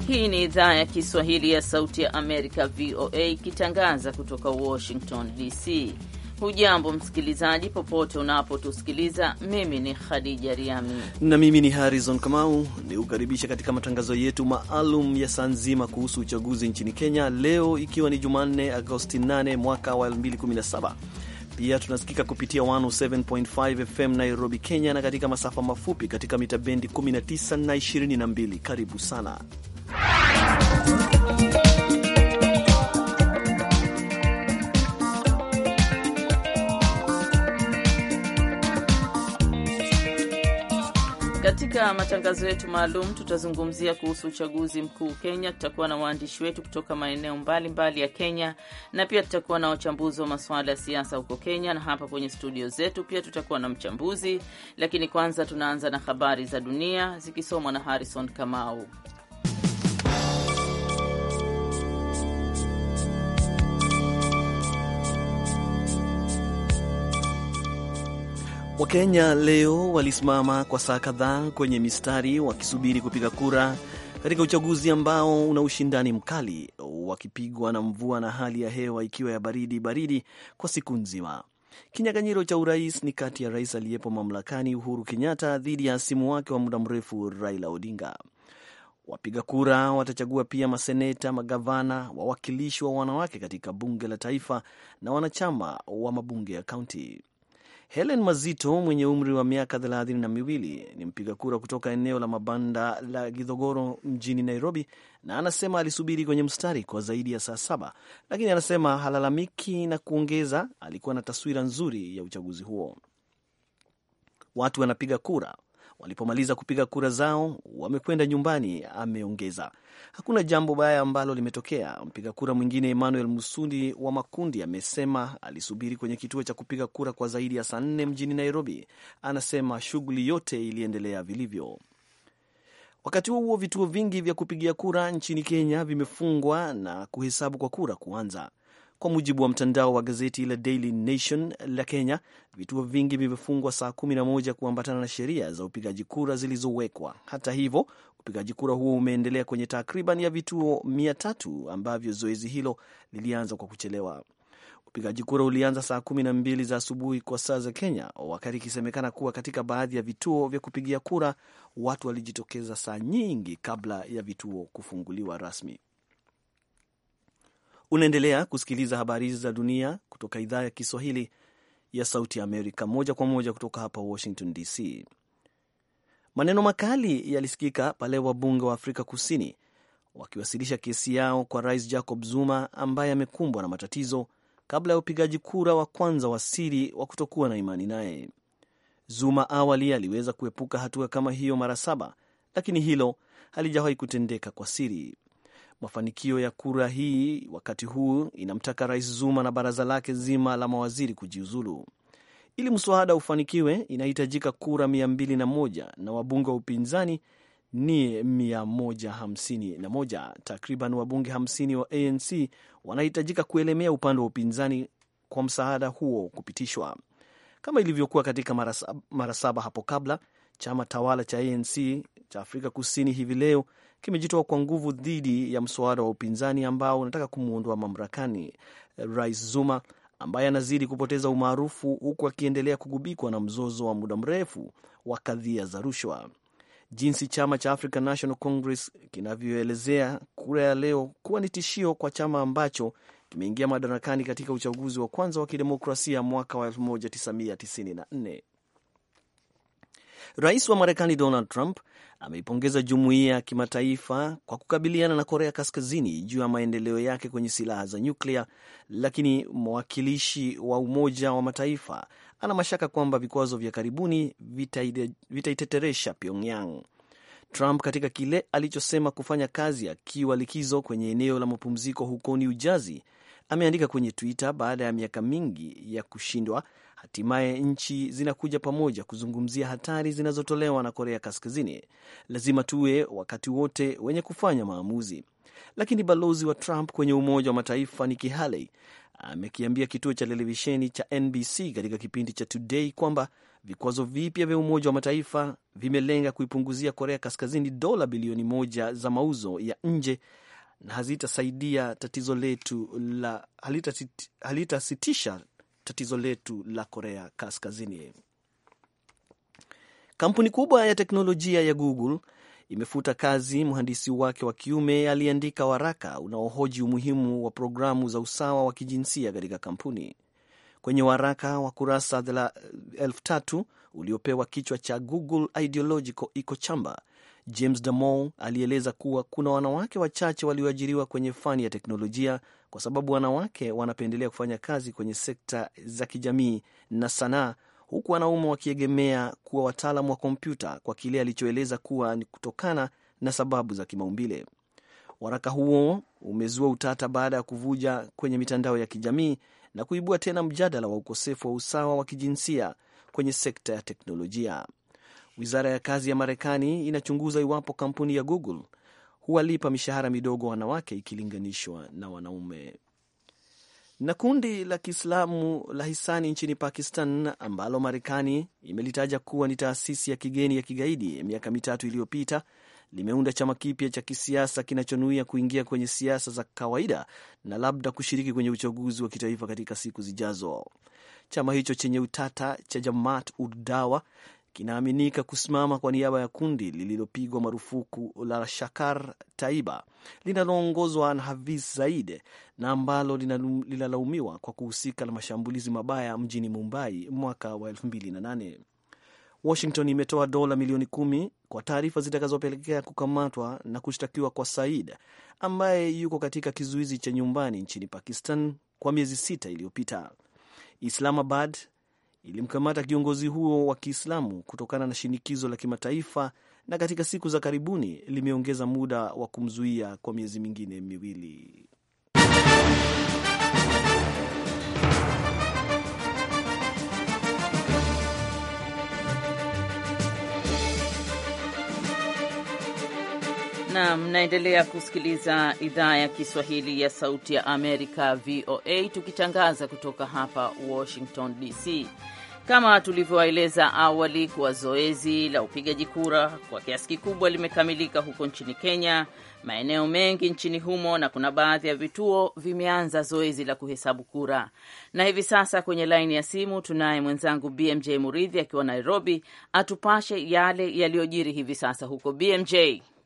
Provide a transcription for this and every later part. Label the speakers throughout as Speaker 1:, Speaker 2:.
Speaker 1: Hii ni idhaa ya Kiswahili ya Sauti ya Amerika, VOA, ikitangaza kutoka Washington DC. Hujambo msikilizaji, popote unapotusikiliza. Mimi ni Khadija Riami
Speaker 2: na mimi ni Harrison Kamau, ni kukaribisha katika matangazo yetu maalum ya saa nzima kuhusu uchaguzi nchini Kenya, leo ikiwa ni Jumanne, Agosti 8 mwaka wa 2017. Pia tunasikika kupitia 107.5 FM Nairobi, Kenya, na katika masafa mafupi katika mita bendi 19 na 22. Karibu sana
Speaker 1: Katika matangazo yetu maalum tutazungumzia kuhusu uchaguzi mkuu Kenya. Tutakuwa na waandishi wetu kutoka maeneo mbalimbali ya Kenya na pia tutakuwa na wachambuzi wa masuala ya siasa huko Kenya, na hapa kwenye studio zetu pia tutakuwa na mchambuzi. Lakini kwanza tunaanza na habari za dunia zikisomwa na Harrison Kamau.
Speaker 2: Wakenya leo walisimama kwa saa kadhaa kwenye mistari wakisubiri kupiga kura katika uchaguzi ambao una ushindani mkali, wakipigwa na mvua na hali ya hewa ikiwa ya baridi baridi kwa siku nzima. Kinyang'anyiro cha urais ni kati ya rais aliyepo mamlakani Uhuru Kenyatta dhidi ya hasimu wake wa muda mrefu Raila Odinga. Wapiga kura watachagua pia maseneta, magavana, wawakilishi wa wanawake katika bunge la taifa na wanachama wa mabunge ya kaunti. Helen Mazito mwenye umri wa miaka thelathini na miwili ni mpiga kura kutoka eneo la mabanda la Githogoro mjini Nairobi, na anasema alisubiri kwenye mstari kwa zaidi ya saa saba, lakini anasema halalamiki na kuongeza alikuwa na taswira nzuri ya uchaguzi huo. Watu wanapiga kura, walipomaliza kupiga kura zao wamekwenda nyumbani, ameongeza. Hakuna jambo baya ambalo limetokea. Mpiga kura mwingine Emmanuel Musundi wa Makundi amesema alisubiri kwenye kituo cha kupiga kura kwa zaidi ya saa nne mjini Nairobi. Anasema shughuli yote iliendelea vilivyo. Wakati huo huo, vituo vingi vya kupigia kura nchini Kenya vimefungwa na kuhesabu kwa kura kuanza. Kwa mujibu wa mtandao wa gazeti la Daily Nation la Kenya, vituo vingi vimefungwa saa kumi na moja kuambatana na sheria za upigaji kura zilizowekwa. Hata hivyo, upigaji kura huo umeendelea kwenye takriban ya vituo mia tatu ambavyo zoezi hilo lilianza kwa kuchelewa. Upigaji kura ulianza saa kumi na mbili za asubuhi kwa saa za Kenya, wakati ikisemekana kuwa katika baadhi ya vituo vya kupigia kura watu walijitokeza saa nyingi kabla ya vituo kufunguliwa rasmi. Unaendelea kusikiliza habari hizi za dunia kutoka idhaa ya Kiswahili ya Sauti ya Amerika, moja kwa moja kutoka hapa Washington DC. Maneno makali yalisikika pale wabunge wa Afrika Kusini wakiwasilisha kesi yao kwa Rais Jacob Zuma ambaye amekumbwa na matatizo kabla ya upigaji kura wa kwanza wa siri wa kutokuwa na imani naye. Zuma awali aliweza kuepuka hatua kama hiyo mara saba, lakini hilo halijawahi kutendeka kwa siri. Mafanikio ya kura hii wakati huu inamtaka Rais Zuma na baraza lake zima la mawaziri kujiuzulu. Ili mswada ufanikiwe, inahitajika kura mia mbili na moja na wabunge wa upinzani ni mia moja hamsini na moja. Takriban wabunge hamsini wa ANC wanahitajika kuelemea upande wa upinzani kwa msaada huo kupitishwa. Kama ilivyokuwa katika mara saba hapo kabla, chama tawala cha ANC cha Afrika Kusini hivi leo kimejitoa kwa nguvu dhidi ya mswada wa upinzani ambao unataka kumwondoa mamlakani Rais Zuma ambaye anazidi kupoteza umaarufu huku akiendelea kugubikwa na mzozo wa muda mrefu wa kadhia za rushwa. Jinsi chama cha African National Congress kinavyoelezea kura ya leo kuwa ni tishio kwa chama ambacho kimeingia madarakani katika uchaguzi wa kwanza wa kidemokrasia mwaka wa 1994. Rais wa Marekani Donald Trump ameipongeza jumuiya ya kimataifa kwa kukabiliana na Korea Kaskazini juu ya maendeleo yake kwenye silaha za nyuklia, lakini mwakilishi wa Umoja wa Mataifa ana mashaka kwamba vikwazo vya karibuni vitaiteteresha Pyongyang. Trump katika kile alichosema kufanya kazi akiwa likizo kwenye eneo la mapumziko huko New Jersey ameandika kwenye Twitter, baada ya miaka mingi ya kushindwa, hatimaye nchi zinakuja pamoja kuzungumzia hatari zinazotolewa na Korea Kaskazini. Lazima tuwe wakati wote wenye kufanya maamuzi. Lakini balozi wa Trump kwenye Umoja wa Mataifa Nikki Haley amekiambia kituo cha televisheni cha NBC katika kipindi cha Today kwamba vikwazo vipya vya Umoja wa Mataifa vimelenga kuipunguzia Korea Kaskazini dola bilioni moja za mauzo ya nje na hazitasaidia tatizo letu la halitasitisha tatizo letu la Korea Kaskazini. Kampuni kubwa ya teknolojia ya Google imefuta kazi mhandisi wake wa kiume aliyeandika waraka unaohoji umuhimu wa programu za usawa wa kijinsia katika kampuni. Kwenye waraka wa kurasa elfu tatu uliopewa kichwa cha Google Ideological Echo Chamber, James Damore alieleza kuwa kuna wanawake wachache walioajiriwa kwenye fani ya teknolojia kwa sababu wanawake wanapendelea kufanya kazi kwenye sekta za kijamii na sanaa huku wanaume wakiegemea kuwa wataalamu wa kompyuta kwa kile alichoeleza kuwa ni kutokana na sababu za kimaumbile. Waraka huo umezua utata baada ya kuvuja kwenye mitandao ya kijamii na kuibua tena mjadala wa ukosefu wa usawa wa kijinsia kwenye sekta ya teknolojia. Wizara ya kazi ya Marekani inachunguza iwapo kampuni ya Google huwalipa mishahara midogo wanawake ikilinganishwa na wanaume. Na kundi la Kiislamu la hisani nchini Pakistan ambalo Marekani imelitaja kuwa ni taasisi ya kigeni ya kigaidi miaka mitatu iliyopita limeunda chama kipya cha kisiasa kinachonuia kuingia kwenye siasa za kawaida na labda kushiriki kwenye uchaguzi wa kitaifa katika siku zijazo. Chama hicho chenye utata cha Jamaat Uddawa kinaaminika kusimama kwa niaba ya kundi lililopigwa marufuku la Shakar Taiba linaloongozwa na Hafiz Zaid na ambalo linalaumiwa kwa kuhusika na mashambulizi mabaya mjini Mumbai mwaka wa 2008. Washington imetoa dola milioni kumi kwa taarifa zitakazopelekea kukamatwa na kushtakiwa kwa Said ambaye yuko katika kizuizi cha nyumbani nchini Pakistan kwa miezi sita iliyopita. Islamabad ilimkamata kiongozi huo wa Kiislamu kutokana na shinikizo la kimataifa na katika siku za karibuni limeongeza muda wa kumzuia kwa miezi mingine miwili.
Speaker 1: na mnaendelea kusikiliza idhaa ya Kiswahili ya Sauti ya Amerika, VOA, tukitangaza kutoka hapa Washington DC. Kama tulivyowaeleza awali kuwa zoezi la upigaji kura kwa kiasi kikubwa limekamilika huko nchini Kenya, maeneo mengi nchini humo, na kuna baadhi ya vituo vimeanza zoezi la kuhesabu kura. Na hivi sasa kwenye laini ya simu tunaye mwenzangu BMJ Muridhi akiwa Nairobi, atupashe yale yaliyojiri hivi sasa huko. BMJ.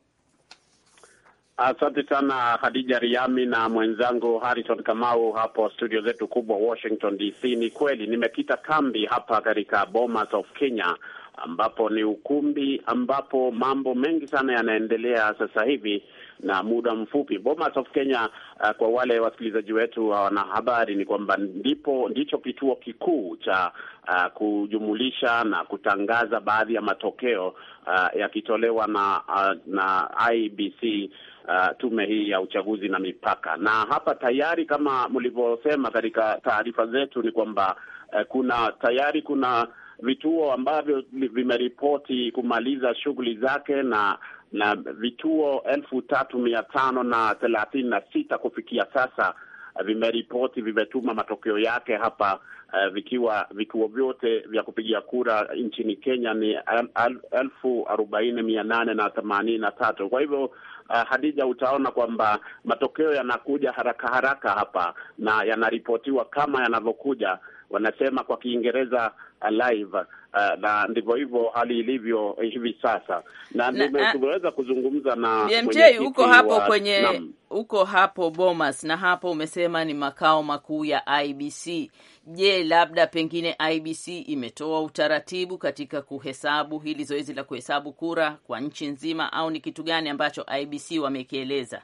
Speaker 3: Asante sana Hadija Riami na mwenzangu Harrison Kamau hapo studio zetu kubwa Washington DC. Ni kweli nimekita kambi hapa katika Bomas of Kenya, ambapo ni ukumbi ambapo mambo mengi sana yanaendelea sasa hivi na muda mfupi. Bomas of Kenya, uh, kwa wale wasikilizaji wetu wana habari ni kwamba ndipo ndicho kituo kikuu cha uh, kujumulisha na kutangaza baadhi ya matokeo uh, yakitolewa na uh, na IBC Uh, tume hii ya uchaguzi na mipaka. Na hapa tayari kama mlivyosema katika taarifa zetu ni kwamba uh, kuna tayari kuna vituo ambavyo vimeripoti kumaliza shughuli zake na na vituo elfu tatu mia tano na thelathini na sita kufikia sasa uh, vimeripoti vimetuma matokeo yake hapa uh, vikiwa vituo vyote vya kupigia kura nchini Kenya ni el, el, elfu arobaini mia nane na themanini na tatu. Kwa hivyo Uh, Hadija, utaona kwamba matokeo yanakuja haraka haraka hapa na yanaripotiwa kama yanavyokuja, wanasema kwa Kiingereza uh, live uh, na ndivyo hivyo hali ilivyo hivi sasa, na tumeweza kuzungumza na
Speaker 1: BMJ huko hapo wa, kwenye huko hapo Bomas, na hapo umesema ni makao makuu ya IBC. Je, labda pengine IBC imetoa utaratibu katika kuhesabu hili zoezi la kuhesabu kura kwa nchi nzima, au ni kitu gani ambacho IBC wamekieleza?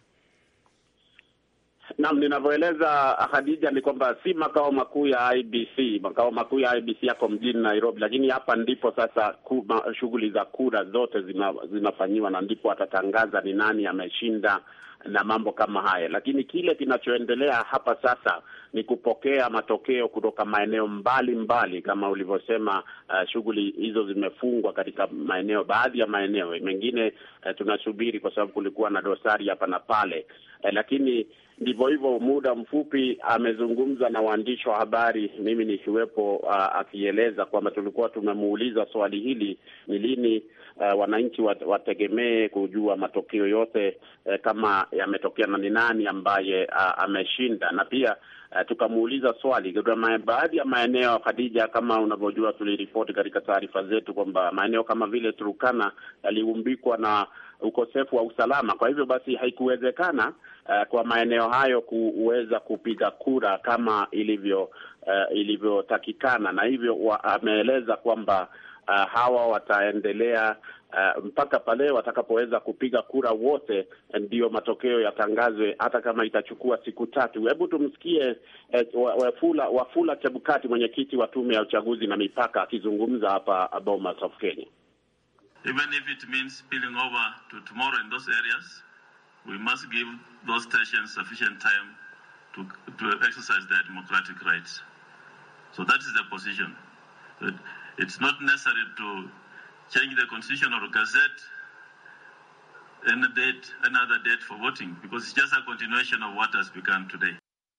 Speaker 3: Naam, ninavyoeleza Hadija ni kwamba si makao makuu ya IBC. Makao makuu ya IBC yako mjini Nairobi, lakini hapa ndipo sasa shughuli za kura zote zina, zinafanyiwa na ndipo atatangaza ni nani ameshinda na mambo kama haya. Lakini kile kinachoendelea hapa sasa ni kupokea matokeo kutoka maeneo mbali mbali, kama ulivyosema. Uh, shughuli hizo zimefungwa katika maeneo, baadhi ya maeneo mengine uh, tunasubiri kwa sababu kulikuwa na dosari hapa na pale. eh, lakini ndivyo hivyo, muda mfupi amezungumza na waandishi wa habari, mimi nikiwepo, uh, akieleza kwamba tulikuwa tumemuuliza swali hili ni lini uh, wananchi wategemee kujua matokeo yote uh, kama yametokea na ni nani ambaye uh, ameshinda, na pia uh, tukamuuliza swali kuna baadhi ya maeneo Khadija, kama unavyojua, tuliripoti katika taarifa zetu kwamba maeneo kama vile Turukana yaliumbikwa na ukosefu wa usalama. Kwa hivyo basi haikuwezekana uh, kwa maeneo hayo kuweza kupiga kura kama ilivyo uh, ilivyotakikana, na hivyo ameeleza kwamba uh, hawa wataendelea uh, mpaka pale watakapoweza kupiga kura wote, ndiyo matokeo yatangazwe, hata kama itachukua siku tatu. Hebu tumsikie uh, Wafula, Wafula Chebukati, mwenyekiti wa tume ya uchaguzi na mipaka, akizungumza hapa Bomas of Kenya.
Speaker 4: Even if it means spilling over to tomorrow in those areas, we must give those stations sufficient time to, to exercise their democratic rights. So that is the position. That it's not necessary to change the constitution or gazette any date, another date for voting, because it's just a continuation of what has begun today.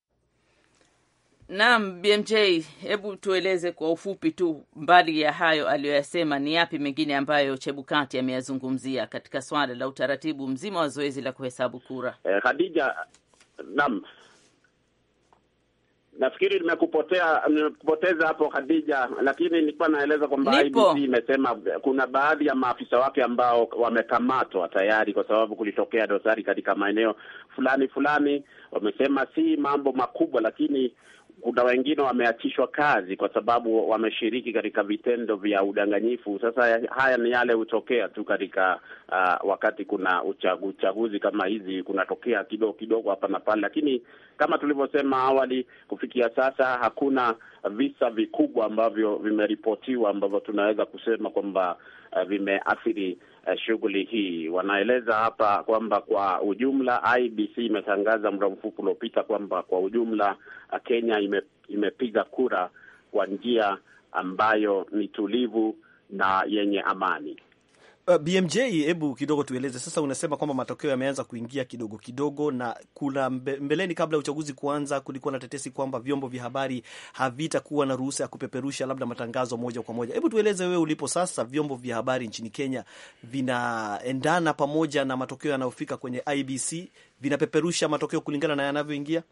Speaker 1: Naam, BMJ, hebu tueleze kwa ufupi tu, mbali ya hayo aliyoyasema, ni yapi mengine ambayo Chebukati ameyazungumzia katika swala la utaratibu mzima wa zoezi la kuhesabu kura?
Speaker 3: Eh, Khadija, naam, nafikiri nimekupotea nimekupoteza hapo Khadija, lakini nilikuwa naeleza kwamba IBC imesema kuna baadhi ya maafisa wake ambao wamekamatwa tayari kwa sababu kulitokea dosari katika maeneo fulani fulani. Wamesema si mambo makubwa, lakini kuna wengine wameachishwa kazi kwa sababu wameshiriki katika vitendo vya udanganyifu. Sasa haya ni yale hutokea tu katika uh, wakati kuna uchagu, uchaguzi kama hizi kunatokea kidogo kidogo hapa na pale, lakini kama tulivyosema awali, kufikia sasa hakuna visa vikubwa ambavyo vimeripotiwa ambavyo tunaweza kusema kwamba uh, vimeathiri uh, shughuli hii. Wanaeleza hapa kwamba kwa ujumla IBC imetangaza muda mfupi uliopita kwamba kwa ujumla uh, Kenya ime, imepiga kura kwa njia ambayo ni tulivu na yenye amani.
Speaker 2: Uh, BMJ, hebu kidogo tueleze sasa. Unasema kwamba matokeo yameanza kuingia kidogo kidogo, na kuna mbe, mbeleni, kabla ya uchaguzi kuanza, kulikuwa na tetesi kwamba vyombo vya habari havitakuwa na ruhusa ya kupeperusha labda matangazo moja kwa moja. Hebu tueleze wewe ulipo sasa, vyombo vya habari nchini Kenya vinaendana pamoja na matokeo yanayofika kwenye IBC, vinapeperusha matokeo kulingana na yanavyoingia?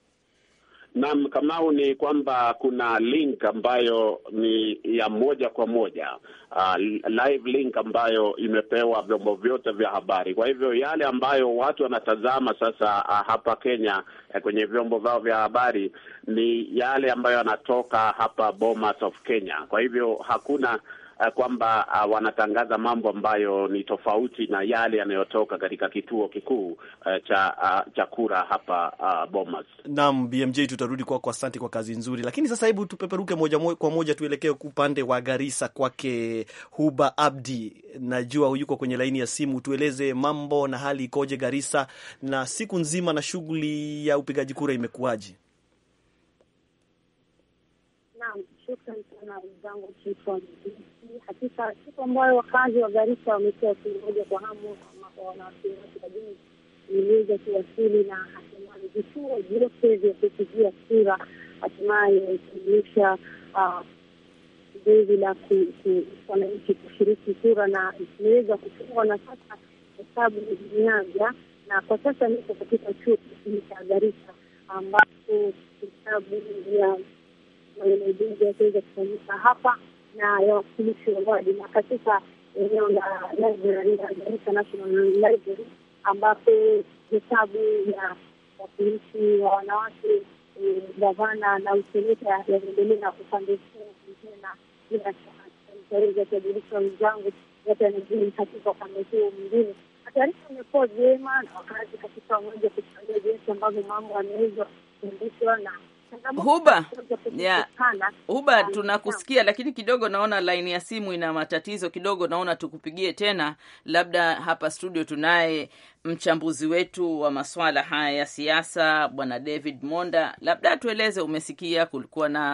Speaker 3: Naam, Kamau, ni kwamba kuna link ambayo ni ya moja kwa moja uh, live link ambayo imepewa vyombo vyote vya habari. Kwa hivyo yale ambayo watu wanatazama sasa uh, hapa Kenya uh, kwenye vyombo vyao vya habari ni yale ambayo yanatoka hapa Bomas of Kenya. Kwa hivyo hakuna uh, kwamba uh, wanatangaza mambo ambayo ni tofauti na yale yanayotoka katika kituo kikuu uh, cha uh, cha kura hapa uh, Bomas.
Speaker 2: Naam, BMJ, tutarudi kwako. Asante kwa kazi nzuri, lakini sasa hebu tupeperuke moja kwa moja tuelekee upande wa Garissa kwake Huba Abdi. Najua yuko kwenye laini ya simu, tueleze mambo na hali ikoje Garissa, na siku nzima na shughuli ya upigaji kura imekuwaje?
Speaker 5: Naam, shukran sana wenzangu. Hakika siku ambayo wakazi wa Garissa wamekuwa wakingoja kwa hamu, wanawasiwasi lakini iliweza kuwasili na hatimaye vituo vyote vya kupigia kura hatimaye imekamilisha zoezi la wananchi kushiriki kura na imeweza kufungwa, na sasa hesabu imeanza, na kwa sasa niko katika chuo kikuu cha Garissa ambapo hesabu ya maeneo bunge yataweza kufanyika hapa na ya wakilishi wa wadi na katika eneo la library la Garissa National Library ambapo hesabu ya wakilishi wa wanawake gavana na useneta yanaendelea upande huu mwingine, na bila shaka kiadilisha wenzangu yote yanajiri katika upande huu mwingine. Taarifa imekuwa vyema na wakazi katika umoja kuchangia jinsi ambavyo mambo yameweza kuendeshwa na
Speaker 1: Huba ya Huba, tunakusikia lakini kidogo naona laini ya simu ina matatizo kidogo. Naona tukupigie tena, labda hapa studio tunaye mchambuzi wetu wa masuala haya ya siasa, bwana David Monda. Labda tueleze, umesikia kulikuwa na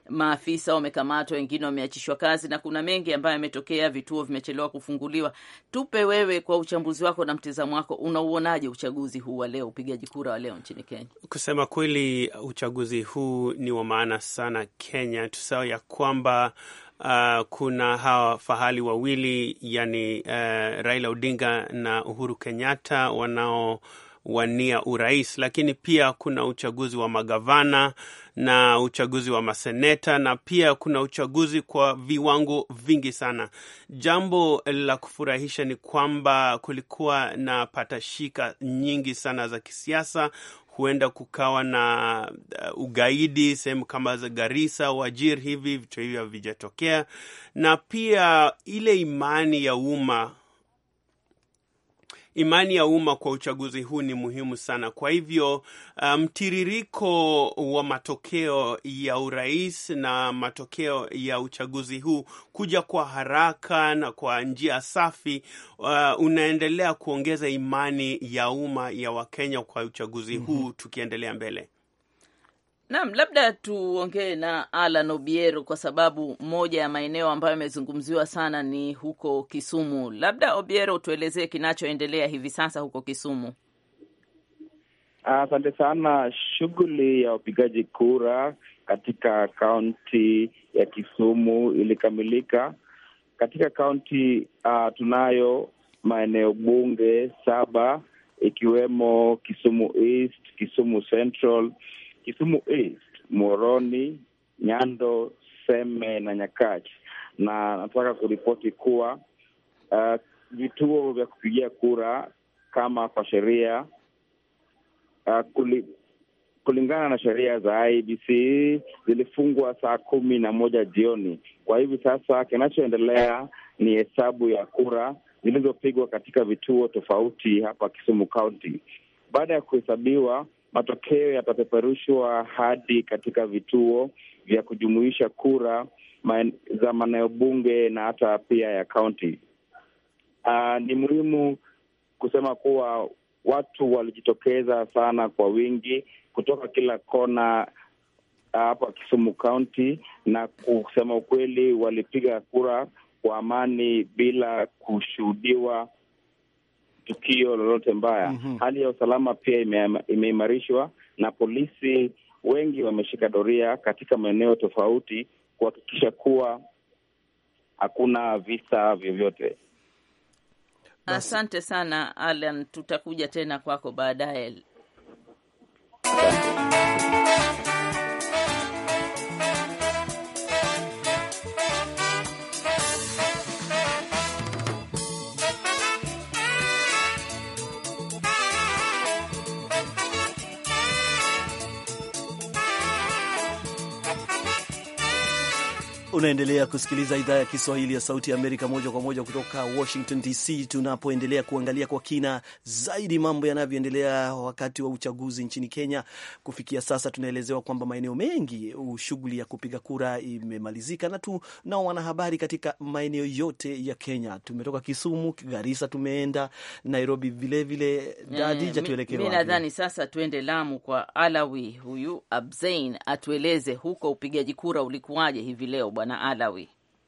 Speaker 1: maafisa wamekamatwa, wengine wameachishwa kazi, na kuna mengi ambayo yametokea, vituo vimechelewa kufunguliwa. Tupe wewe, kwa uchambuzi wako na mtizamo wako, unauonaje uchaguzi huu wa leo, upigaji kura wa leo nchini Kenya?
Speaker 6: Kusema kweli, uchaguzi huu ni wa maana sana Kenya. Tusahau ya kwamba uh, kuna hawa fahali wawili yani uh, Raila Odinga na Uhuru Kenyatta wanao wania urais, lakini pia kuna uchaguzi wa magavana na uchaguzi wa maseneta na pia kuna uchaguzi kwa viwango vingi sana. Jambo la kufurahisha ni kwamba kulikuwa na patashika nyingi sana za kisiasa. Huenda kukawa na uh, ugaidi sehemu kama za Garissa, Wajir, hivi vitu hivi havijatokea, na pia ile imani ya umma imani ya umma kwa uchaguzi huu ni muhimu sana. Kwa hivyo mtiririko um, wa matokeo ya urais na matokeo ya uchaguzi huu kuja kwa haraka na kwa njia safi uh, unaendelea kuongeza imani ya umma ya Wakenya kwa uchaguzi huu mm -hmm. tukiendelea mbele.
Speaker 1: Naam, labda tuongee na Alan Obiero kwa sababu moja ya maeneo ambayo yamezungumziwa sana ni huko Kisumu. Labda Obiero, tuelezee kinachoendelea hivi sasa huko Kisumu.
Speaker 7: Asante uh, sana. Shughuli ya upigaji kura katika kaunti ya Kisumu ilikamilika. Katika kaunti uh, tunayo maeneo bunge saba ikiwemo Kisumu East, Kisumu Central Kisumu East, Moroni, Nyando, Seme na Nyakach, na nataka kuripoti kuwa uh, vituo vya kupigia kura kama kwa sheria uh, kuli, kulingana na sheria za IBC zilifungwa saa kumi na moja jioni. Kwa hivi sasa kinachoendelea ni hesabu ya kura zilizopigwa katika vituo tofauti hapa Kisumu County. Baada ya kuhesabiwa matokeo yatapeperushwa hadi katika vituo vya kujumuisha kura maen, za maeneo bunge na hata pia ya kaunti. Uh, ni muhimu kusema kuwa watu walijitokeza sana kwa wingi kutoka kila kona hapa uh, Kisumu County, na kusema ukweli walipiga kura kwa amani bila kushuhudiwa tukio lolote mbaya. mm -hmm. Hali ya usalama pia imeimarishwa na polisi wengi wameshika doria katika maeneo tofauti kuhakikisha kuwa hakuna visa vyovyote.
Speaker 1: Asante sana Alan, tutakuja tena kwako baadaye.
Speaker 2: Unaendelea kusikiliza idhaa ya Kiswahili ya Sauti ya Amerika moja kwa moja kutoka Washington DC, tunapoendelea kuangalia kwa kina zaidi mambo yanavyoendelea wakati wa uchaguzi nchini Kenya. Kufikia sasa, tunaelezewa kwamba maeneo mengi shughuli ya kupiga kura imemalizika, na tunao wanahabari katika maeneo yote ya Kenya. Tumetoka Kisumu, Garissa, tumeenda Nairobi vilevile. Dadija, tuelekee
Speaker 1: wapi? Mi nadhani sasa tuende Lamu kwa Alawi huyu Abzein atueleze huko upigaji kura ulikuwaje hivi leo. Bwana Alawi,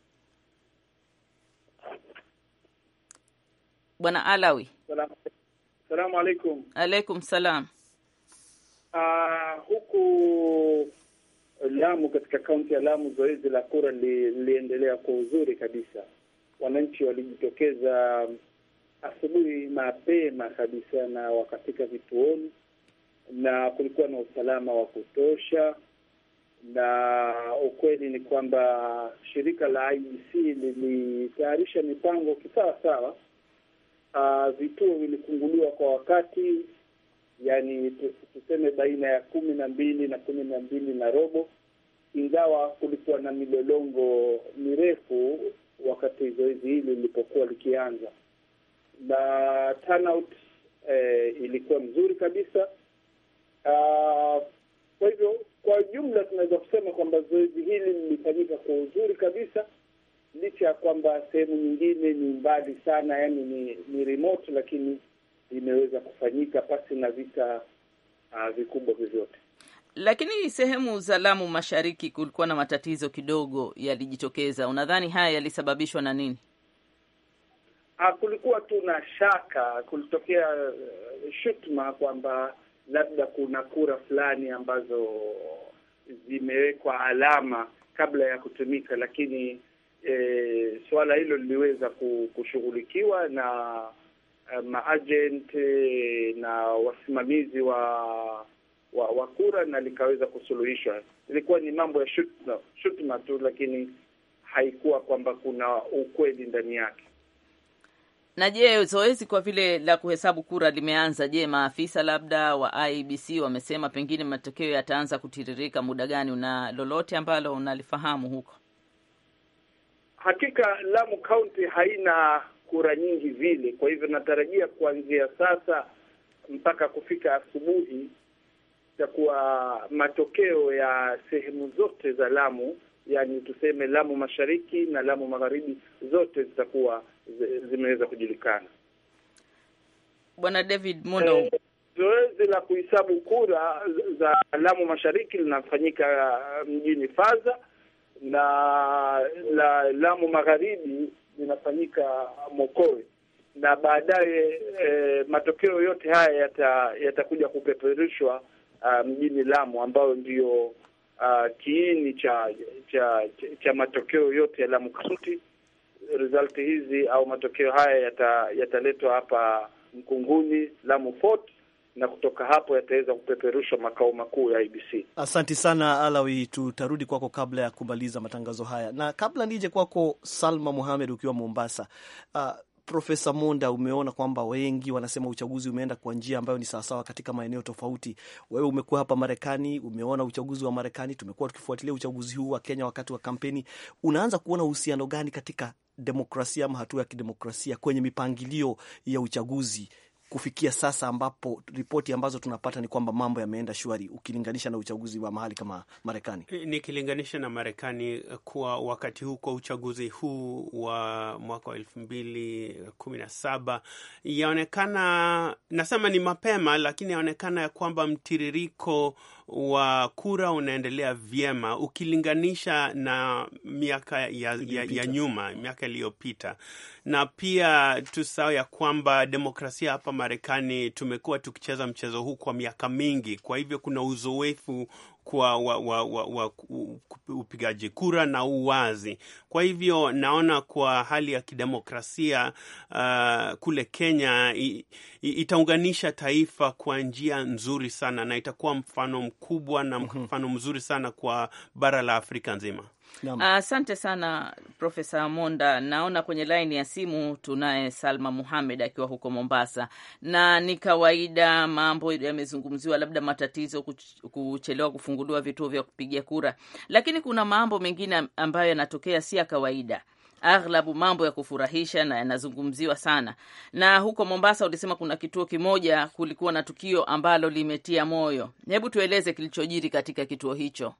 Speaker 1: Bwana Alawi.
Speaker 8: Salamu alaikum.
Speaker 1: Alaikum salam.
Speaker 8: Uh, huku Lamu, katika kaunti ya Lamu, zoezi la kura liliendelea kwa uzuri kabisa. Wananchi walijitokeza asubuhi mapema kabisa na wakafika vituoni, na kulikuwa na usalama wa kutosha na ukweli ni kwamba shirika la IEC lilitayarisha mipango kisawa sawa. Uh, vituo vilifunguliwa kwa wakati, yani tuseme baina ya kumi na mbili na kumi na mbili na robo, ingawa kulikuwa na milolongo mirefu wakati zoezi hili lilipokuwa likianza, na turnout eh, ilikuwa mzuri kabisa. Uh, kwa hivyo kwa jumla tunaweza kusema kwamba zoezi hili lilifanyika kwa uzuri kabisa, licha ya kwamba sehemu nyingine ni mbali sana, yani ni, ni remote, lakini limeweza kufanyika pasi na vita uh, vikubwa vyovyote.
Speaker 1: Lakini sehemu za Lamu Mashariki kulikuwa na matatizo kidogo yalijitokeza. Unadhani haya yalisababishwa na nini?
Speaker 8: Ah, kulikuwa tu na shaka, kulitokea uh, shutuma kwamba labda kuna kura fulani ambazo zimewekwa alama kabla ya kutumika, lakini e, suala hilo liliweza kushughulikiwa na uh, maagent na wasimamizi wa wa, wa kura na likaweza kusuluhishwa. Ilikuwa ni mambo ya shutuma, shutuma tu, lakini haikuwa kwamba kuna ukweli ndani yake.
Speaker 1: Na je, zoezi kwa vile la kuhesabu kura limeanza, je, maafisa labda wa IEBC wamesema pengine matokeo yataanza kutiririka muda gani? Una lolote ambalo unalifahamu huko?
Speaker 8: Hakika Lamu County haina kura nyingi vile, kwa hivyo natarajia kuanzia sasa mpaka kufika asubuhi itakuwa matokeo ya sehemu zote za Lamu, yani tuseme Lamu Mashariki na Lamu Magharibi, zote zitakuwa zimeweza kujulikana.
Speaker 1: Bwana David Mundo,
Speaker 8: eh, zoezi la kuhesabu kura za Lamu Mashariki linafanyika mjini Faza na la Lamu Magharibi linafanyika Mokowe na baadaye eh, matokeo yote haya yatakuja yata kupeperushwa uh, mjini Lamu ambayo ndiyo uh, kiini cha cha cha matokeo yote ya Lamu County. Result hizi au matokeo haya yataletwa yata hapa Mkunguni, Lamu Fort na kutoka hapo yataweza kupeperushwa makao makuu ya IBC.
Speaker 2: Asanti sana Alawi, tutarudi kwako kabla ya kumaliza matangazo haya, na kabla nije kwako Salma Muhamed ukiwa Mombasa. Uh, Profesa Monda, umeona kwamba wengi wanasema uchaguzi umeenda kwa njia ambayo ni sawasawa katika maeneo tofauti. Wewe umekuwa hapa Marekani, umeona uchaguzi wa Marekani, tumekuwa tukifuatilia uchaguzi huu wa Kenya wakati wa kampeni. Unaanza kuona uhusiano gani katika demokrasia ama hatua ya kidemokrasia kwenye mipangilio ya uchaguzi kufikia sasa, ambapo ripoti ambazo tunapata ni kwamba mambo yameenda shwari ukilinganisha na uchaguzi wa mahali kama Marekani?
Speaker 6: Nikilinganisha na Marekani, kwa wakati huu, kwa uchaguzi huu wa mwaka wa elfu mbili kumi na saba yaonekana, nasema ni mapema, lakini yaonekana ya kwamba mtiririko wa kura unaendelea vyema ukilinganisha na miaka ya, ya, ya nyuma, miaka iliyopita. Na pia tusahau ya kwamba demokrasia hapa Marekani tumekuwa tukicheza mchezo huu kwa miaka mingi, kwa hivyo kuna uzoefu kwa wa, wa, wa, wa, upigaji kura na uwazi. Kwa hivyo naona kwa hali ya kidemokrasia uh, kule Kenya i, i, itaunganisha taifa kwa njia nzuri sana na itakuwa mfano mkubwa na mfano mzuri sana kwa bara la Afrika nzima.
Speaker 1: Asante uh, sana Profesa Monda. Naona kwenye laini ya simu tunaye Salma Muhamed akiwa huko Mombasa, na ni kawaida mambo yamezungumziwa, labda matatizo kuchelewa kufunguliwa vituo vya kupigia kura, lakini kuna mambo mengine ambayo yanatokea si ya kawaida aghlabu mambo ya kufurahisha na yanazungumziwa sana. Na huko Mombasa ulisema kuna kituo kimoja kulikuwa na tukio ambalo limetia moyo. Hebu tueleze kilichojiri katika kituo hicho.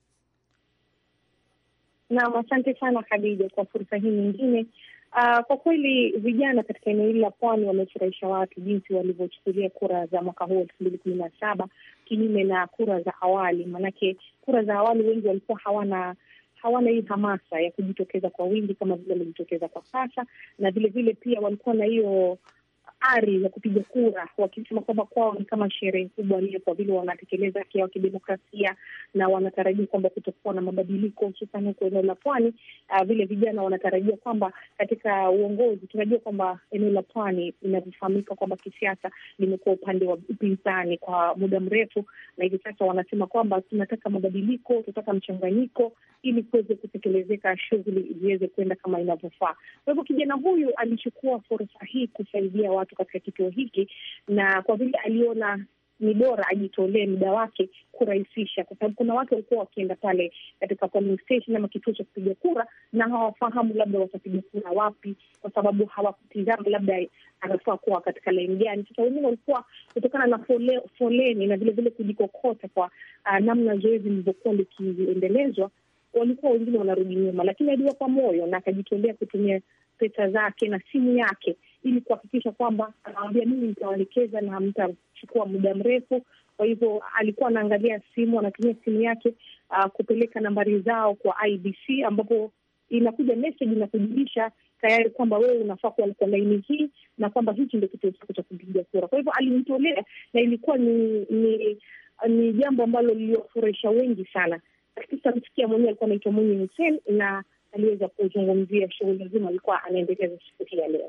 Speaker 5: Naam, asante sana Khadija kwa fursa hii nyingine. Uh, kwa kweli vijana katika eneo hili la pwani wamefurahisha watu jinsi walivyochukulia kura za mwaka huu elfu mbili kumi na saba kinyume na kura za awali. Maanake kura za awali wengi walikuwa hawana hawana hii hamasa ya kujitokeza kwa wingi kama vile wamejitokeza kwa sasa, na vilevile pia walikuwa na hiyo ari ya kupiga kura, wakisema kwamba kwao ni kama sherehe kubwa ile, kwa vile wanatekeleza haki yao kidemokrasia na wanatarajia kwamba kutakuwa na mabadiliko, hususan huko eneo la pwani. Uh, vile vijana wanatarajia kwamba katika uongozi, tunajua kwamba eneo la pwani linavyofahamika kwamba kisiasa limekuwa upande wa upinzani kwa muda mrefu, na hivi sasa wanasema kwamba tunataka mabadiliko, tunataka mchanganyiko ili kuweze kutekelezeka, shughuli ziweze kwenda kama inavyofaa. Kwa hivyo kijana huyu alichukua fursa hii kusaidia watu katika kituo hiki, na kwa vile aliona ni bora ajitolee muda wake kurahisisha, kwa sababu kuna watu walikuwa wakienda pale katika polling station ama kituo cha kupiga kura na hawafahamu labda watapiga kura wapi, kwa sababu hawakutizama labda anafaa kuwa katika laini gani. Sasa wengine walikuwa kutokana na fole, foleni na vilevile kujikokota kwa uh, namna zoezi lilivyokuwa likiendelezwa, walikuwa wengine wanarudi nyuma, lakini aliwapa moyo na akajitolea kutumia pesa zake na simu yake ili kuhakikisha kwamba anawambia mimi nitawaelekeza na mtachukua muda mrefu. Kwa hivyo alikuwa anaangalia simu, anatumia simu yake uh, kupeleka nambari zao kwa IBC ambapo inakuja message na kujulisha tayari kwamba wewe unafaa kuwa kwa laini hii na kwamba hichi ndio kituo chako cha kupiga kura. Kwa hivyo alimtolea, na ilikuwa ni ni, ni jambo ambalo liliwafurahisha wengi sana. Katika msikia mwenyewe alikuwa anaitwa Mwinyi Hussein na aliweza kuzungumzia shughuli nzima alikuwa anaendeleza siku hii ya leo.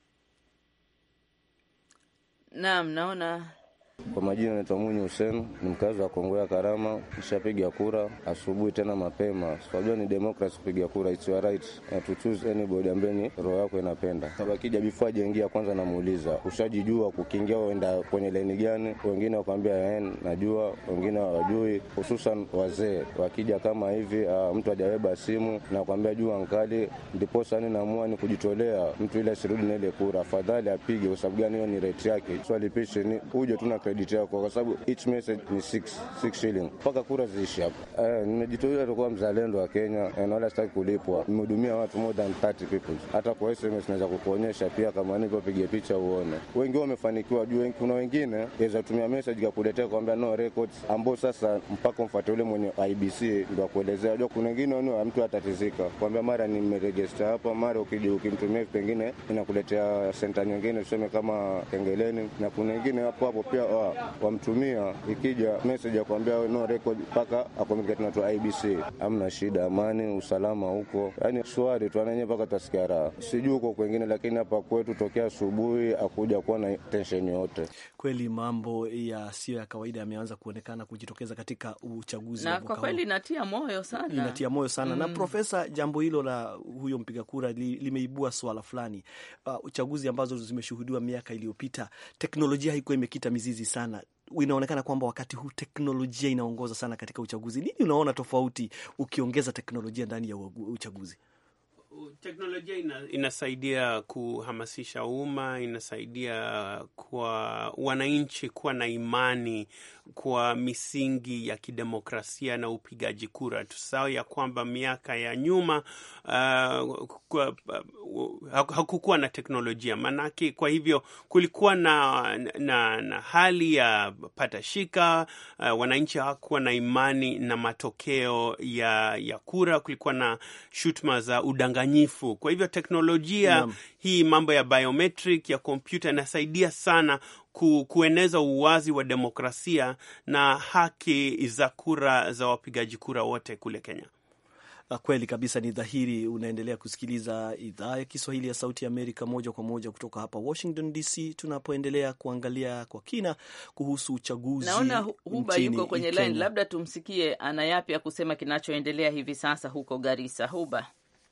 Speaker 1: Naam, naona
Speaker 9: Kwa majina naitwa Mwinyi Hussein, ni mkazi wa Kongoya Karama. Nishapiga kura asubuhi tena mapema. Unajua ni democracy kupiga kura, it's your right to choose anybody ambaye ni roho yako inapenda. Sasa akija before ajaingia, kwanza namuuliza ushajijua kukiingia uenda kwenye laini gani? Wengine wakwambia eh, najua, wengine hawajui, hususan wazee wakija kama hivi, uh, mtu hajabeba simu na kwambia jua nkali, ndipo sasa naamua ni kujitolea mtu ile asirudi na ile kura, afadhali apige. Kwa sababu gani? Hiyo ni rate yake, swali pishe ni uje tu na credit yako, kwa sababu each message ni 6 6 shilling mpaka kura ziishi hapa. Eh, nimejitolea kuwa mzalendo wa Kenya eh, na wala sitaki kulipwa. Nimehudumia watu more than 30 people, hata kwa SMS naweza kukuonyesha pia, kama nivyo piga picha uone. Wengi wamefanikiwa juu, kuna wengine yaweza tumia message kakuletea kwambia no records, ambao sasa mpaka mfuate ule mwenye IBC ndio akuelezea. Unajua kuna wengine wao mtu atatizika kwambia mara nimeregister hapa, mara ukija ukimtumia pengine inakuletea senta nyingine tuseme kama Kengeleni, na kuna wengine hapo hapo pia wa, wamtumia ikija message ya kuambia no record mpaka akomike na tu IBC. Hamna shida, amani usalama huko, yani shwari tu, ananye mpaka tasikia raha. Sijui huko kwengine, lakini hapa kwetu tokea asubuhi akuja kuwa na tension yote.
Speaker 2: Kweli mambo yasiyo ya kawaida yameanza kuonekana kujitokeza katika uchaguzi
Speaker 1: na
Speaker 2: wa mwaka
Speaker 1: kwa kweli
Speaker 2: huu.
Speaker 1: inatia moyo sana.
Speaker 2: Inatia moyo sana na Profesa, jambo hilo la huyo mpiga kura li, limeibua swala fulani. Uh, uchaguzi ambazo zimeshuhudiwa miaka iliyopita, teknolojia haikuwa imekita mizizi sana. Inaonekana kwamba wakati huu teknolojia inaongoza sana katika uchaguzi. Nini unaona tofauti ukiongeza teknolojia ndani ya uagu- uchaguzi?
Speaker 6: Teknolojia ina, inasaidia kuhamasisha umma, inasaidia kwa wananchi kuwa na imani kwa misingi ya kidemokrasia na upigaji kura. Tusahau ya kwamba miaka ya nyuma uh, kwa- uh, hakukuwa na teknolojia manake, kwa hivyo kulikuwa na, na, na hali ya patashika. Uh, wananchi hawakuwa na imani na matokeo ya, ya kura. Kulikuwa na shutuma za udanganyifu. Kwa hivyo teknolojia
Speaker 2: Naam.
Speaker 6: hii mambo ya biometric ya kompyuta inasaidia sana ku, kueneza uwazi wa demokrasia na haki za kura za wapigaji kura wote kule Kenya.
Speaker 2: Uh, Kweli kabisa, ni dhahiri. Unaendelea kusikiliza idhaa ya Kiswahili ya Sauti ya Amerika moja kwa moja kutoka hapa Washington DC, tunapoendelea kuangalia kwa kina kuhusu uchaguzi.
Speaker 1: Naona Hu- Huba
Speaker 2: nchini
Speaker 1: yuko kwenye
Speaker 2: Kenya.
Speaker 1: line, labda tumsikie ana yapi ya kusema kinachoendelea hivi sasa huko Garissa. Huba.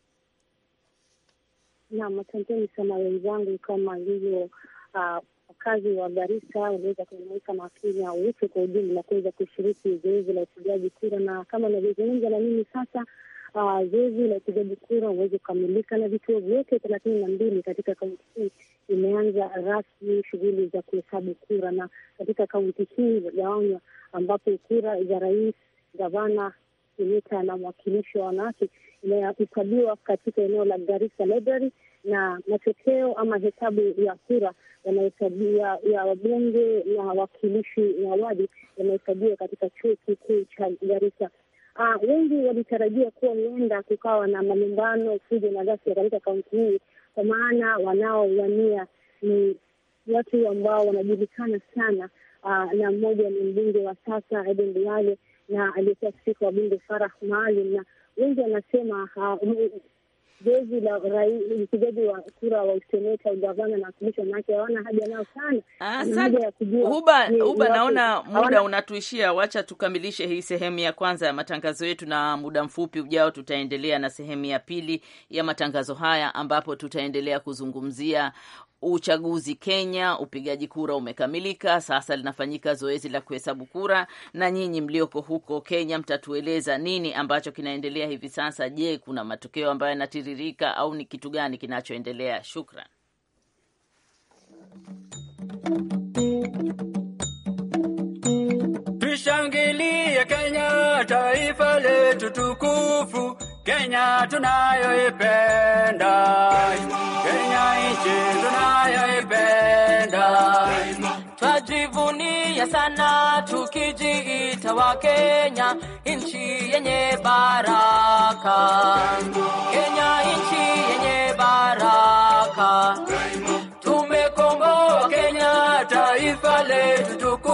Speaker 5: Naam, asanteni sana wenzangu. Kama ilivyo ah, wakazi wa Garissa waliweza kujumuika na Wakenya wote kwa ujumla kuweza kushiriki zoezi la upigaji kura, na kama inavyozungumza na mimi sasa, ah, zoezi la upigaji kura uweze kukamilika na vituo vyote thelathini na mbili katika kaunti hii imeanza rasmi shughuli za kuhesabu kura, na katika kaunti hii imegawanywa ambapo kura za rais, gavana, seneta na mwakilishi wa wanawake inahesabiwa katika eneo la Garissa Library na matokeo ama hesabu ya kura yanahesabiwa ya wabunge na wawakilishi na wadi yanahesabiwa katika chuo kikuu cha Garissa. Ah, wengi walitarajia kuwa huenda kukawa na malumbano, fujo na ghasia katika kaunti hii, kwa maana wanaowania ni watu ambao wanajulikana sana. Ah, na mmoja ni mbunge wa sasa Aden Duale na aliyekuwa spika wa bunge Farah Maalim, na wengi wanasema ah, zoezi la urai- upigaji wa kura wa useneta, ugavana na wakilishi wanawake hawana haja nao sana. Wana
Speaker 1: Asante.
Speaker 5: haja ya kujua
Speaker 1: Huba,
Speaker 5: ni-
Speaker 1: Huba,
Speaker 5: ni wapi-
Speaker 1: naona muda
Speaker 5: hawana-
Speaker 1: unatuishia. Wacha tukamilishe hii sehemu ya kwanza ya matangazo yetu, na muda mfupi ujao tutaendelea na sehemu ya pili ya matangazo haya, ambapo tutaendelea kuzungumzia uchaguzi Kenya. Upigaji kura umekamilika, sasa linafanyika zoezi la kuhesabu kura, na nyinyi mlioko huko Kenya mtatueleza nini ambacho kinaendelea hivi sasa. Je, kuna matokeo ambayo yanatiririka au ni kitu gani kinachoendelea? Shukran.
Speaker 10: Tushangilie Kenya, taifa letu tukufu. Kenya Kenya tunayoipenda, Kenya nchi tunayoipenda, twajivunia sana tukijiita wa Kenya, nchi yenye baraka, Kenya nchi yenye baraka, tumekomboa Kenya, taifa letu tuku